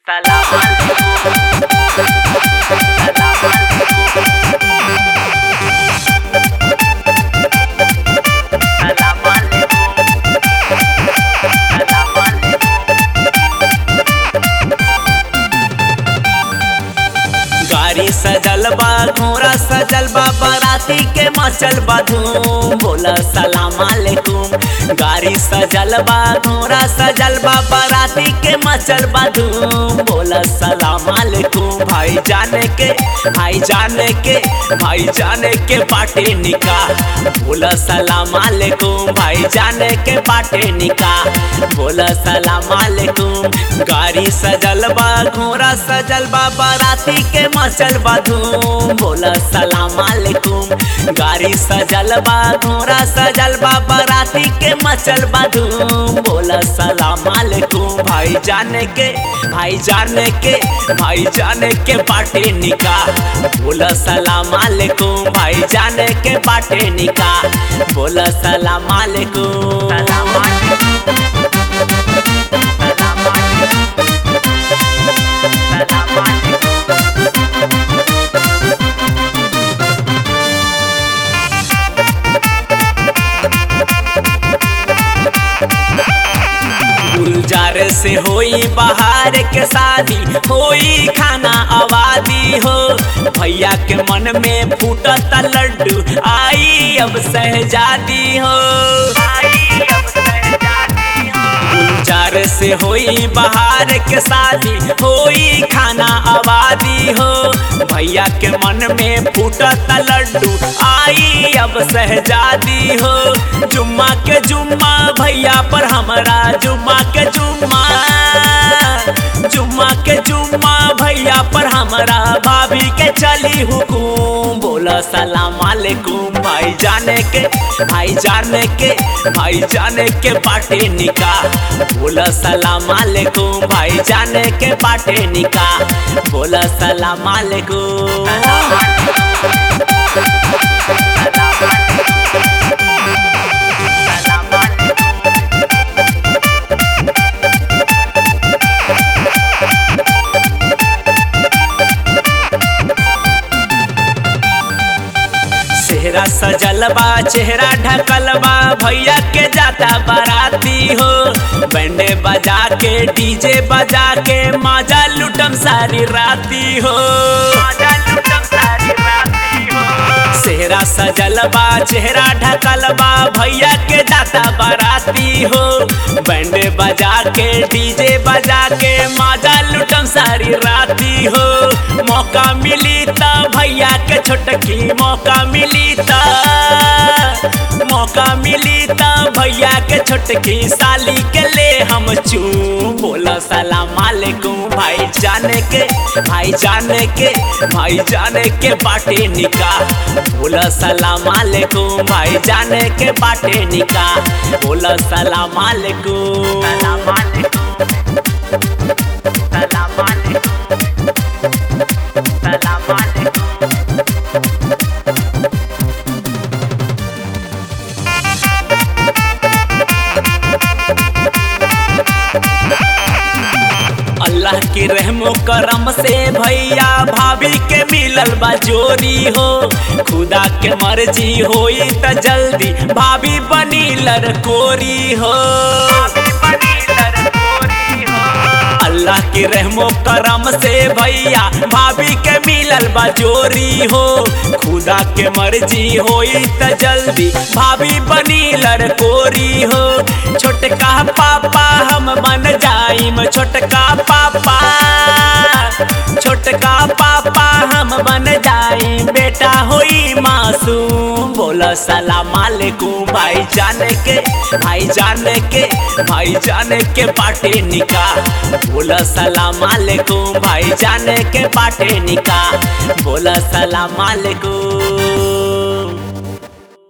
Salam alaikum. Salam alaikum. Salam alaikum. Salam alaikum. गाड़ी सजल बा घोड़ा सजल बा बाराती के मचल बा धूम बोला सलाम अलैकुम गाड़ी सजल बा घोड़ा सजल बा बाराती के मचल बा धूम बोला सलाम अलैकुम भाई जाने के भाई जाने के भाई जाने के बाटे निकाह बोला सलाम अलैकुम भाई जाने के बाटे निकाह बोला सलाम अलैकुम गाड़ी सजल बा घोड़ा सजल बा बाराती के मचल बा धूम बोला सलाम अलैकुम गाड़ी सजल बा घोड़ा सजल बा बाराती के मचल बा धूम बोला सलाम अलैकुम भाई जाने के भाई जाने के भाई जाने के बाटे निकाह बोला सलाम अलैकुम भाई जाने के बाटे निकाह बोला सलाम अलैकुम Salam alaikum. Salam alaikum. Salam alaikum. गुलजार से होई बाहर के शादी होई खाना आबादी हो भैया के मन में फूटत लड्डू आई अब सहजादी हो आई अब सहजादी हो गुलजार से होई बाहर के शादी होई खाना आबादी हो भैया के मन में फूटत लड्डू आई अब सहजादी हो जुम्मा के जुम्मा भैया पर हमरा जुम्मा के जुम्मा जुम्मा के जुम्मा भैया पर हमरा भाभी के चली हुकुम बोला सलाम अलैकुम भाई जाने के भाई जाने के भाई जाने के बाटे निकाह बोला सलाम अलैकुम भाई जाने के बाटे निकाह बोला सलाम अलैकुम Salam alaikum. Salam alaikum. Salam alaikum. चेहरा सजल बा चेहरा ढकल बा भैया के जाता बाराती हो बैंडे बजा के डीजे बजा के माजा लुटम सारी राती हो माजा लुटम सारी राती हो चेहरा सजल बा चेहरा ढकल बा भैया के जाता बाराती हो बैंडे बजा के डीजे बजा के माजा लुटम सारी राती हो मौका मिली त भैया के छोटकी मौका मिली त मौका मिली त भैया के छोटकी साली के ले हम चू बोला सलाम अलैकुम भाई जाने के भाई जाने के भाई जाने के बाटे निकाह बोला सलाम अलैकुम भाई जाने के बाटे निकाह बोला सलाम अलैकुम Salam alaikum. Salam alaikum. Salam alaikum. Allah की रहमो करम से भैया भाभी के मिलल बा जोरी हो खुदा के मर्जी होई त जल्दी भाभी बनी लड़कोरी हो बनी लड़कोरी हो अल्लाह की रहमो करम से भैया भाभी के मिलल बा जोरी हो खुदा के मर्जी होई त जल्दी भाभी बनी लड़कोरी हो छोटका पापा हम बन जाइम छोटका पापा छोटका पापा हम बन जाइम बेटा होई मासूम बोला सलाम अलैकुम भाई जाने के भाई जाने के भाई जाने के बाटे निकाह बोला सलाम अलैकुम भाई जाने के बाटे निकाह बोला सलाम अलैकुम